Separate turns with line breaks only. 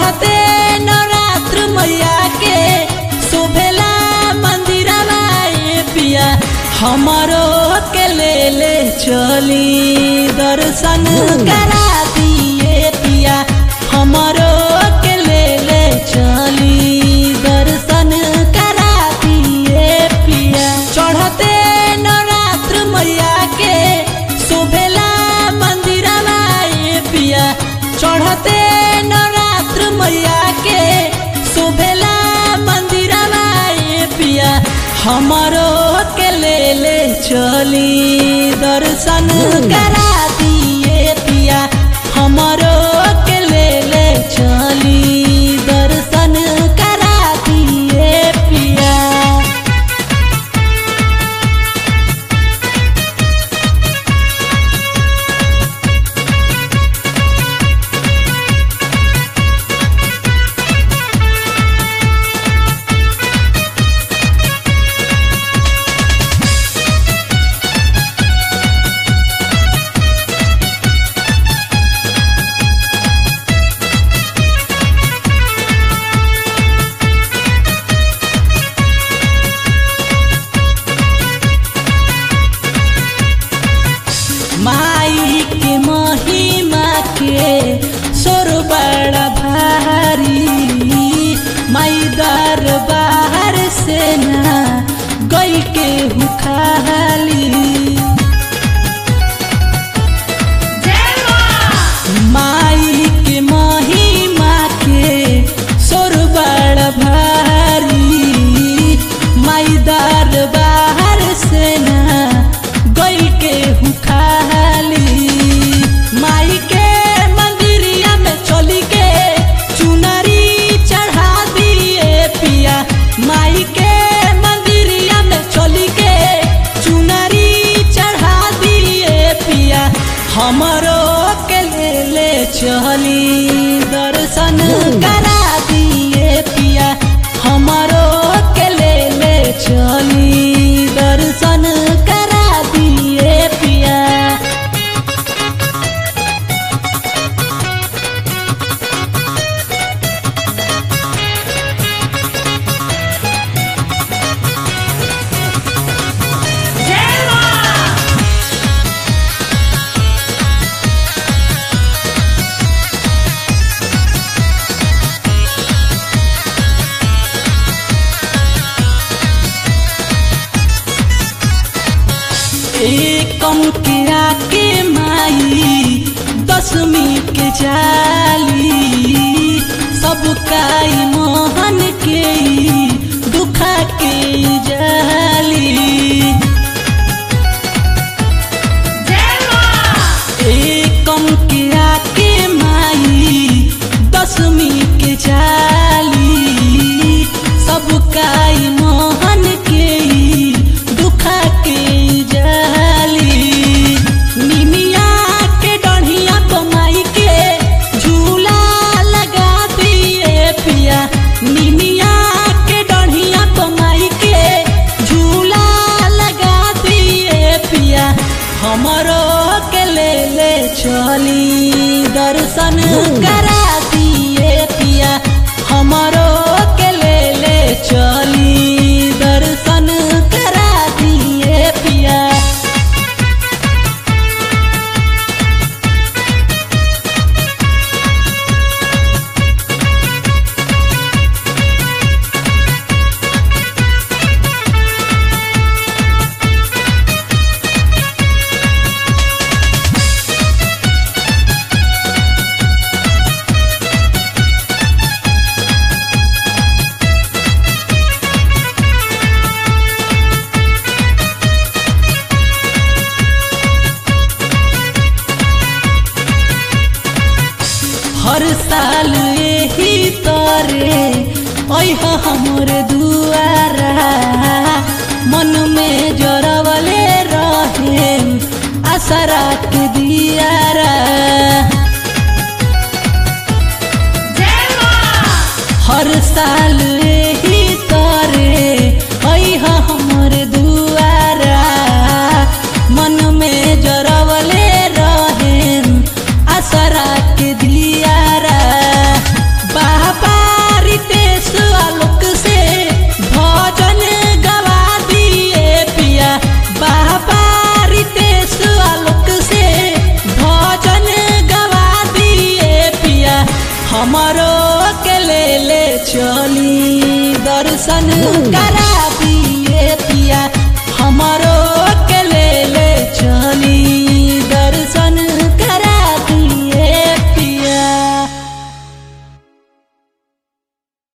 चढ़ते नवरात्र मैया के शोभेला मंदिरवा ए पिया हमारो के ले ले चली दर्शन करा दिए पिया हमारो के ले ले चली दर्शन करा दिए पिया चढ़ते नवरात्र मैया के शोभेला मंदिरवा ए पिया चढ़ते नवरात्र मैया के शोभेला मंदिरवा ए पिया हमारो के ले ले चली दर्शन करा दिए पिया हमारो के ले ले चली दर्शन करा दिए पिया माई के महिमा के सोर बड़ा भारी माई दरबार से ना गई के हुखाली माई के महिमा के सोर बड़ा भारी माई दरबार से ना गई के हुखाली माई के मंदिरिया में चली के चुनरी चढ़ा दिए पिया माई के मंदिरिया में चली के चुनरी चढ़ा दिए पिया हमरो के ले ले चली दर्शन करा दिए पिया हमरो के ले ले चली दर्शन करा दिए पिया एकम के आके माई दसवीं के जाली सब काई मोहन के दुखा के जाली एकम के आके माई दसवीं के जाली सब काई मोहन के दुखा के जाली निमिया के डढ़िया कमाई के झूला लगा दिए पिया निमिया के डढ़िया कमाई के झूला लगा दिए पिया हमरो के ले ले चली दर्शन करा दिए पिया हमरो के ले ले चली दर्शन करा दिए पिया हर साल यही तरे ऐह हमर दुआरा मन में जरवले रहे आसरा के दियारा हर साल